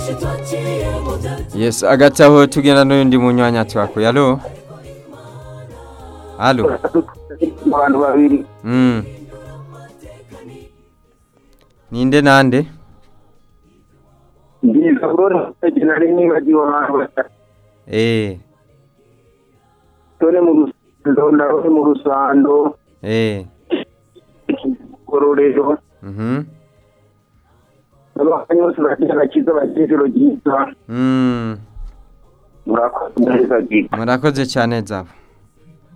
yes hagati aho tugenda n'undi munyanya twakuye alo alo abantu babiri mm. ninde nande ndiza kurona nari nibagiwe abantu batatu eh tore mu rusando ndabone mu rusando eh gororero mhm abantu bose bagira agakiza bakecuru ryiza mm. murakoze neza gihe murakoze cyane zabo